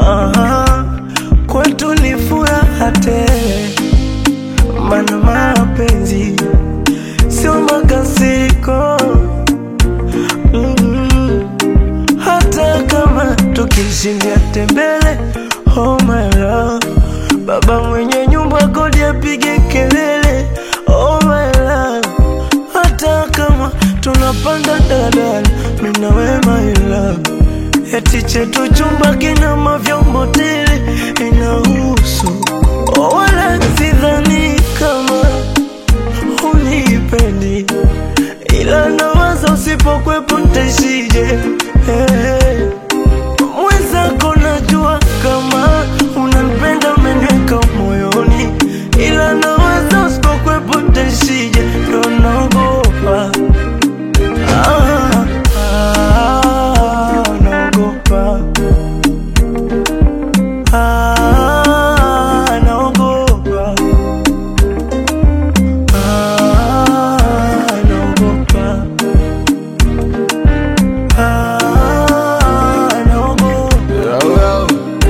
Aha, kwetu ni furaha tele, mana mapenzi sio makasiriko. Mm, hata kama tukishindia tembele, oh my love, baba mwenye nyumba kodi apige kelele, oh my love, hata kama tunapanda daladala, mimi na wewe my love Eti chetu chumba kina mavyombo tele inahusu oh, wala sidhani kama unipendi, ila nawaza usipokwepo ntaishije. Hey, mwenzako najua kama unanipenda, umeniweka moyoni, ila nawaza usipokwepo ntaishije, ndo naogopa Ah, ah, naogopa. Ah, naogopa. Ah, naogopa. Ah, naogopa.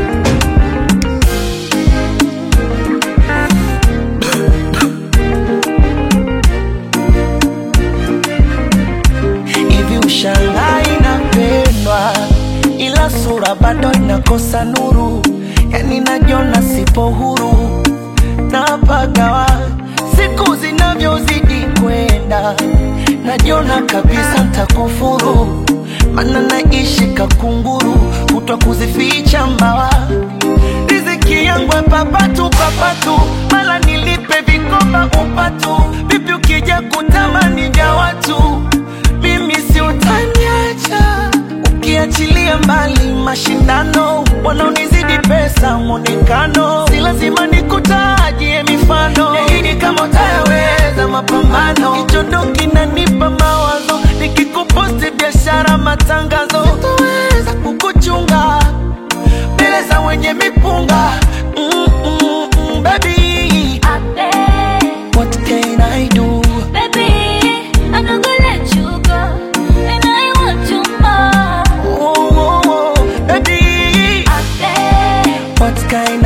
hivi ushangaa inapendwa ila sura bado inakosa nuru yani najiona sipo huru napagawa siku zinavyozidi kwenda najiona kabisa ntakufuru mana naishi kakunguru kutwa kuzificha mbawa riziki yangu papatu papatu mala nilipe vikoba upatu vipi ukija kutamani vya watu mimi si utaniacha ukiachilia mbali mashindano wanaonizidi pesa mwonekano si lazima nikutajie mifano yaidi kama utayaweza mapambano kichondo kinanipa mawazo nikikuposti biashara matangazo sitoweza kukuchunga mbele za wenye mipunga mm, mm, mm, baby I beg, what can I do baby, I'm not gonna let you go, and I want you more. oh, oh, oh, baby I beg, what can